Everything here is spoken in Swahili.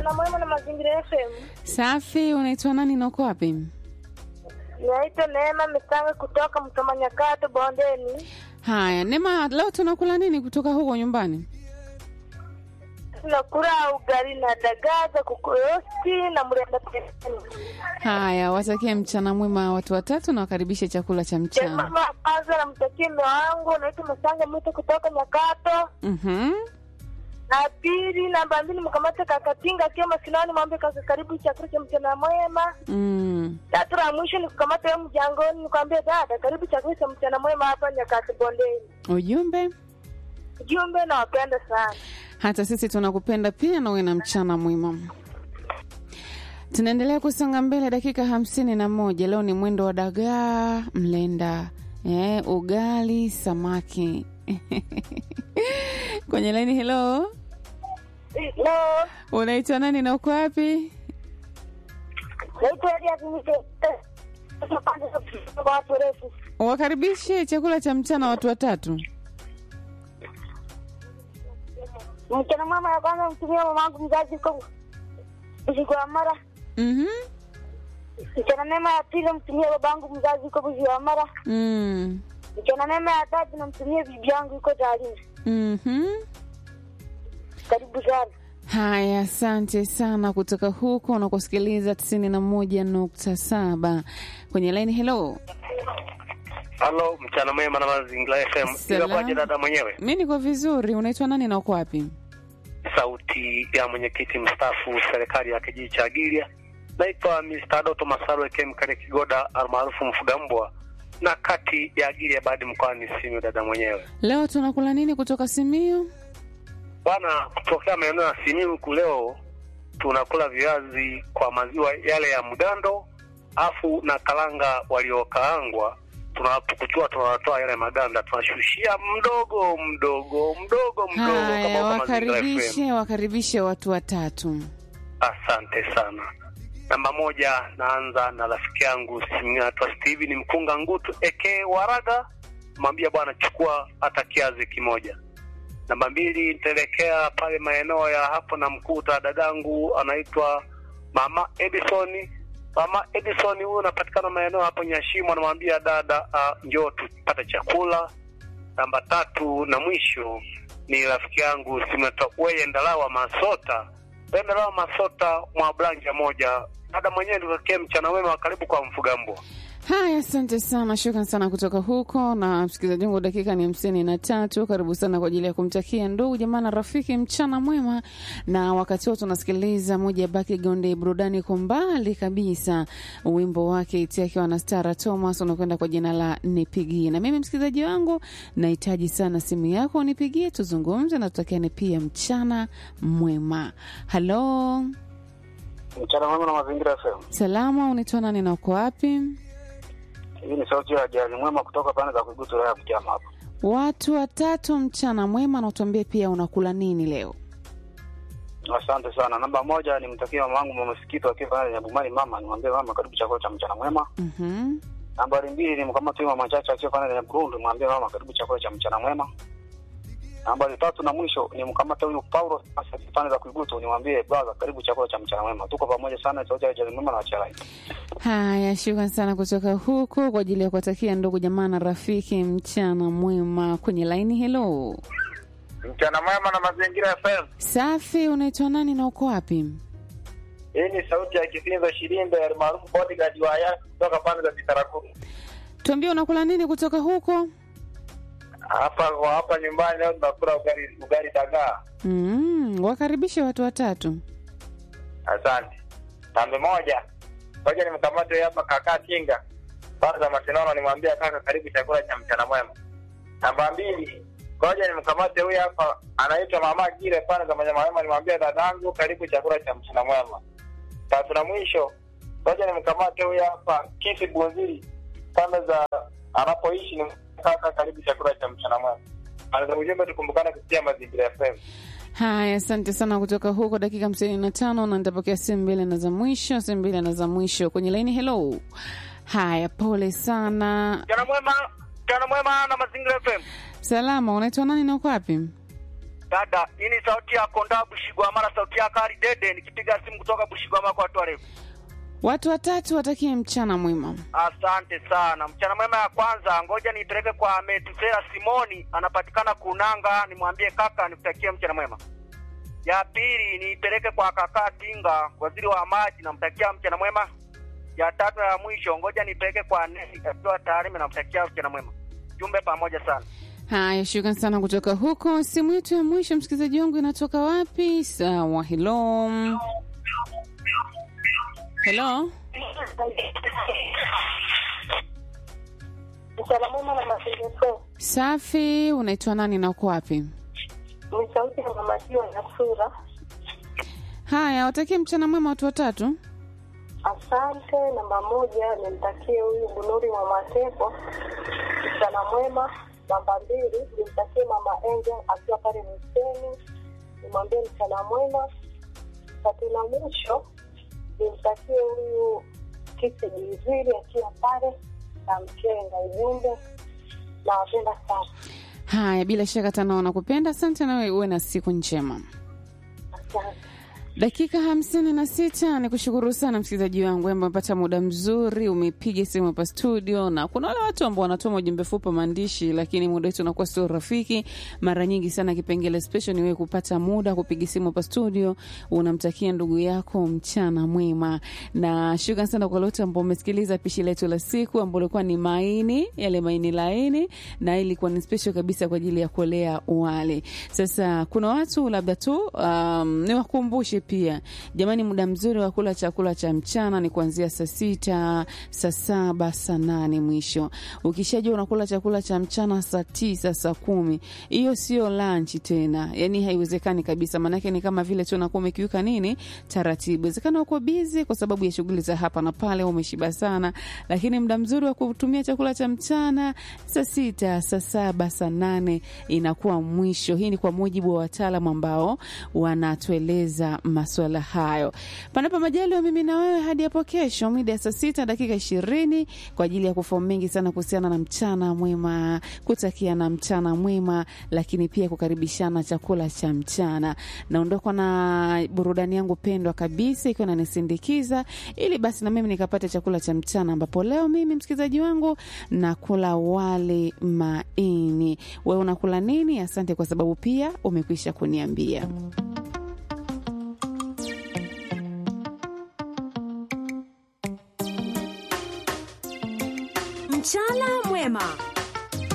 Mchana mwema na mazingira FM. Safi, unaitwa nani na uko wapi? Naitwa Neema Misange kutoka Mtoma Nyakato Bondeni. Haya, Neema, leo tunakula nini kutoka huko nyumbani? Tunakula ugali na dagaa za kuku rosti na mrenda pembeni. Haya, watakie mchana mwema watu watatu na wakaribishe chakula cha mchana. Mama kwanza namtakia mume wangu naitwa Misange Mwito kutoka Nyakato. Mhm. Na pili namba mbili mkamate kakatinga akiwa masinani mwambie kaka karibu chakula cha mchana mwema. Mm. Tatu la mwisho ni kukamata wewe mjangoni nikwambie dada karibu chakula cha mchana mwema hapa Nyakato Bondeni. Ujumbe, Jumbe nawapenda sana. hata sisi tunakupenda pia na uwe na mchana mwema. Tunaendelea kusonga mbele, dakika hamsini na moja. Leo ni mwendo wa dagaa mlenda, eh, ugali, samaki kwenye laini. Hello, Leo unaitwa nani na uko wapi? naitwa Elia Kimite. Kwa watu refu. Wakaribishe chakula cha mchana watu watatu. Mchana mwema ya kwanza mtumia mamangu mzazi kwa usiku wa mara. Mhm. Mchana mema ya pili mtumia babangu mzazi kwa usiku wa mara. Mm. Mchana mema ya tatu namtumia bibi yangu iko Tarime. Mhm. Karibu sana. Haya, asante sana kutoka huko unakosikiliza tisini na moja nukta saba kwenye laini. Hello, Halo, mchana mwema na mazingira FM. Salam. Inakuwaje dada mwenyewe? mi niko vizuri. Unaitwa nani na uko wapi? Sauti ya mwenyekiti mstaafu serikali ya kijiji cha Gilia. Naitwa Mr. Doto Masaro Kem Kale Kigoda almaarufu Mfugambwa na kati ya Gilia badi mkoani Simiyu. Dada mwenyewe Leo tunakula nini kutoka Simiyu? bwana, kutokea maeneo ya Simiyu huku leo tunakula viazi kwa maziwa yale ya mgando, afu na karanga waliokaangwa tunapokuchua tunatoa yale maganda tunashushia mdogo mdogo mdogo mdogo Haya, kama huko Mazingira FM. wakaribishe wakaribishe watu watatu. Asante sana. Namba moja, naanza na rafiki yangu anaitwa Steven Mkunga Ngutu eke Waraga, mwambia bwana, chukua hata kiazi kimoja. Namba mbili, nitaelekea pale maeneo ya hapo na mkuta dadangu anaitwa Mama Edison. Mama Edison huyu anapatikana maeneo hapo Nyashimo, anamwambia dada, uh, njoo tupate chakula. Namba tatu na mwisho ni rafiki yangu simeta weye Ndalawa Masota Ndalawa Masota mwa blanja moja. Dada mwenyewe nikakee mchana wema wa karibu kwa Mfugambwa. Haya, asante sana, shukran sana kutoka huko. Na msikilizaji wangu, dakika ni hamsini na tatu. Karibu sana kwa ajili ya kumtakia ndugu jamaa na rafiki mchana mwema, na wakati huo tunasikiliza moja ya background burudani kwa mbali kabisa, wimbo wake iti akiwa na Stara Thomas unakwenda kwa jina la Nipigie. Na mimi msikilizaji wangu, nahitaji sana simu yako nipigie, tuzungumze na tutakiane pia mchana mwema. Halo, Mchana mwema na mazingira FM. salama, unaitwa nani na uko wapi? Hii ni sauti ya Jani Mwema kutoka pande za Kuigutu ya Butiama hapa. Watu watatu mchana mwema, na utuambie pia unakula nini leo. Asante sana. Namba moja ni mtakie mama wangu mama Sikito akiwa pale Nyabumani mama, nimwambie mama karibu chakula cha mchana mwema. Mhm. Nambari mbili ni mkamati mama Chacha akiwa pale Nyaburundu, nimwambie mama karibu chakula cha mchana mwema. Nambari tatu na mwisho ni mkamata huyu Paulo sasa pande za Kuigutu, nimwambie brother karibu chakula cha mchana mwema. Tuko pamoja sana, sauti ya Jani Mwema na Wacharai. Haya, shukran sana kutoka huko kwa ajili ya kuwatakia ndugu jamaa na rafiki mchana mwema. Kwenye laini, hello, Mchana mwema na mazingira FM. safi. Unaitwa nani na uko wapi? Hii ni sauti ya Kifinzo Shirimbe almaarufu bodyguard wa Yanga kutoka pande za Bitarakuru. Tuambie unakula nini kutoka huko. Hapa kwa hapa nyumbani leo tunakula ugali ugali dagaa. Mm, wakaribishe watu watatu. Asante. Tambe moja. Ngoja nimkamate hapa kaka Tinga. Kwanza masinono nimwambia kaka karibu chakula cha mchana mwema. Namba mbili. Ngoja nimkamate huyu hapa anaitwa mama Gire pale za manyama mwema nimwambia dadangu karibu chakula cha mchana mwema. Tatu na mwisho. Ngoja nimkamate huyu hapa Kisi Bunziri pale za anapoishi ni kaka karibu chakula cha mchana mwema. Anaweza ujumbe tukumbukane kupitia mazingira FM. Haya, asante sana kutoka huko, dakika hamsini na tano na nitapokea simu mbili na za mwisho, simu mbili na za mwisho kwenye laini. Hello. Haya, pole sana. Mchana mwema, mchana mwema na mazingira FM. Salama, unaitwa nani na uko wapi? Dada, hii ni sauti ya Konda Bushigwamara, sauti ya Kari Dede, nikipiga simu kutoka Bushigwamara kwa watu warefu. Watu watatu watakie mchana mwema. Asante sana. Mchana mwema ya kwanza, ngoja niipeleke kwa Metusela Simoni, anapatikana Kunanga, nimwambie kaka nikutakie mchana mwema. Ya pili niipeleke kwa kaka Tinga, waziri wa maji, namtakia mchana mwema. Ya tatu na ya mwisho, ngoja niipeleke kwa Nesi akiwa Tarime, namtakia mchana mwema. Jumbe pamoja sana. Haya, shukran sana kutoka huko. Simu yetu ya mwisho, msikilizaji wangu, inatoka wapi? Sawa, helo helo. Mchana mwema na mazingira. Safi, unaitwa nani na uko wapi? Ni sauti ya mama Jua na sura. Haya, watakie mchana mwema watu watatu. Asante. Namba moja nimtakie huyu Bunuri wa Matepo mchana mwema. Namba mbili nimtakie mama Angel akiwa pale Mseni, nimwambie mchana mwema. Tatu na mwisho nimtakie huyu Kisi Jiziri akiwa pale na Mkenga. Ujumbe nawapenda sana, Haya, bila shaka tana wanakupenda. Asante, nawe uwe na siku njema. asante. Dakika hamsini na sita. Ni kushukuru sana msikilizaji wangu ambaye umepata muda mzuri, umepiga simu hapa studio, na kuna wale watu ambao wanatuma ujumbe fupi wa maandishi, lakini muda wetu unakuwa sio rafiki. Mara nyingi sana kipengele special ni wewe kupata muda kupiga simu hapa studio, unamtakia ndugu yako mchana mwema, na shukrani sana kwa wote ambao umesikiliza pishi letu la siku ambao ilikuwa ni maini, yale maini laini, na ilikuwa ni special kabisa kwa ajili ya kuolea wali. Sasa kuna watu labda tu um, niwakumbushe pia jamani, muda mzuri wa kula chakula cha mchana ni kuanzia saa sita, saa saba, saa nane mwisho. Ukishajua unakula chakula cha mchana saa tisa, saa kumi, hiyo sio lunch tena, yani haiwezekani kabisa. Maanake ni kama vile tu unakuwa umekiuka nini taratibu. Wezekana uko bizi kwa sababu ya shughuli za hapa na pale, umeshiba sana, lakini muda mzuri wa kutumia chakula cha mchana saa sita, saa saba, saa nane inakuwa mwisho. Hii ni kwa mujibu wa wataalamu ambao wanatueleza maswala hayo. Panapo majaliwa, mimi na wewe hadi hapo kesho mida ya saa sita dakika ishirini kwa ajili ya kufahamu mengi sana kuhusiana na mchana mwema, kutakia na mchana mwema, lakini pia kukaribishana chakula cha mchana. Naondoka na burudani yangu pendwa kabisa ikiwa nanisindikiza, ili basi na mimi nikapate chakula cha mchana, ambapo leo mimi msikilizaji wangu nakula wali maini. Wewe unakula nini? Asante kwa sababu pia umekwisha kuniambia. Mchana mwema.